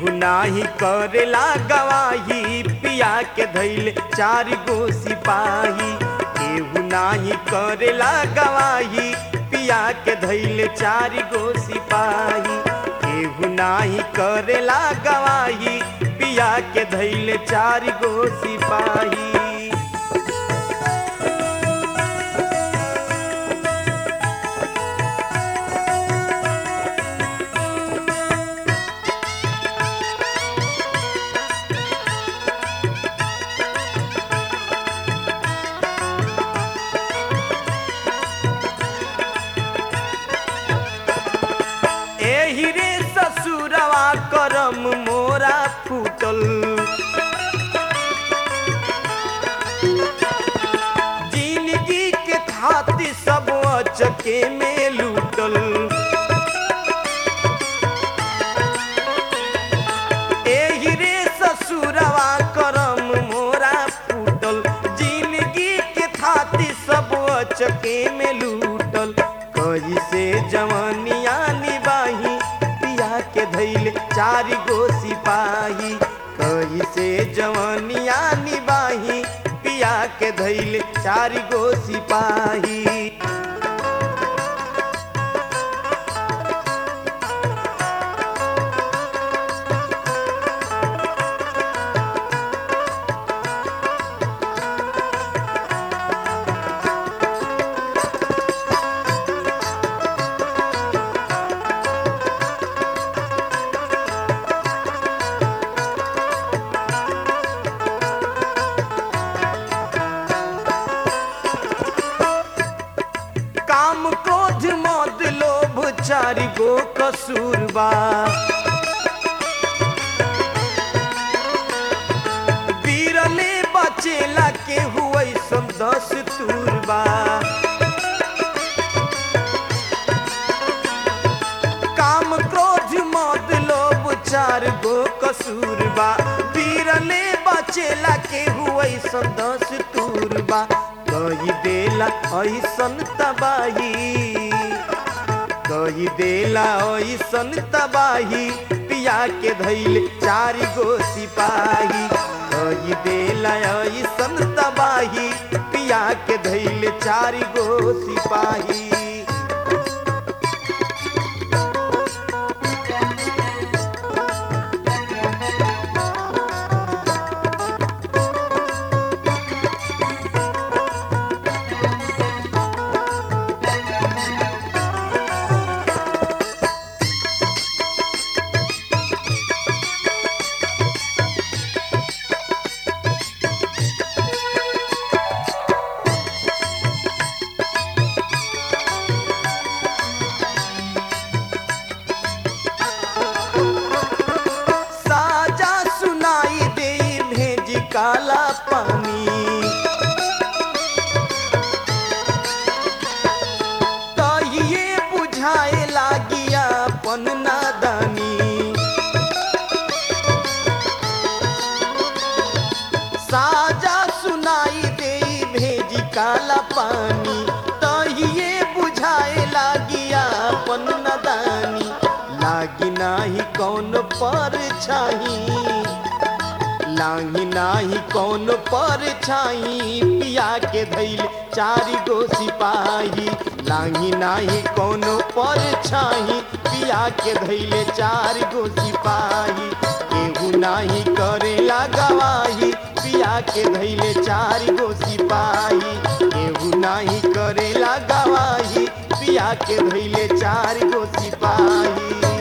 केहू नाही करेला गवाही पिया के धैले चार गो सिपाही केहू नाही करेला गवाही पिया के धैले चार गो सिपाही केहू नाही करेला गवाही पिया के धैले चार गो सिपाही एही रे ससुरवा करम मोरा फूटल जिंदगी के खातिर सब अचके में लूटल एही रे ससुरवा करम मोरा फूटल जिंदगी के खातिर सब अचके में लूटल कैसे जवानिया निबाही पिया के धैले चार गो सिपाही कैसे जवानिया निबाही पिया के धैले चार गो सिपाही काम क्रोध मद लोभ चार गो कसूरबा बीरले बचेला के हुए सम दस तुरबा काम क्रोध मद लोभ चार गो कसूरबा बीरले बचेला के हुए सम दस तुरबा कही देला ऐसन तबाही कही देला ऐसन तबाही पिया के धैले चार गो सिपाही कही देला ऐसन तबाही पिया के धैले चार गो सिपाही साजा सुनाई दे भेज काला पानी तहिए बुझाए लागिया पन नादानी साजा सुनाई दे भेज काला पानी तहिए बुझाए लागिया पन नदानी लागी नाही कौन पर छाही लागी नाही कौन पर छाई पिया के धैल चार गो सिपाही लागी नाही कौन पर छाई पिया के धैले चार गो सिपाही केहू नाही करेला गवाही पिया के धैले चार गो सिपाही केहू नाही करेला गवाही पिया के धैले चार गो सिपाही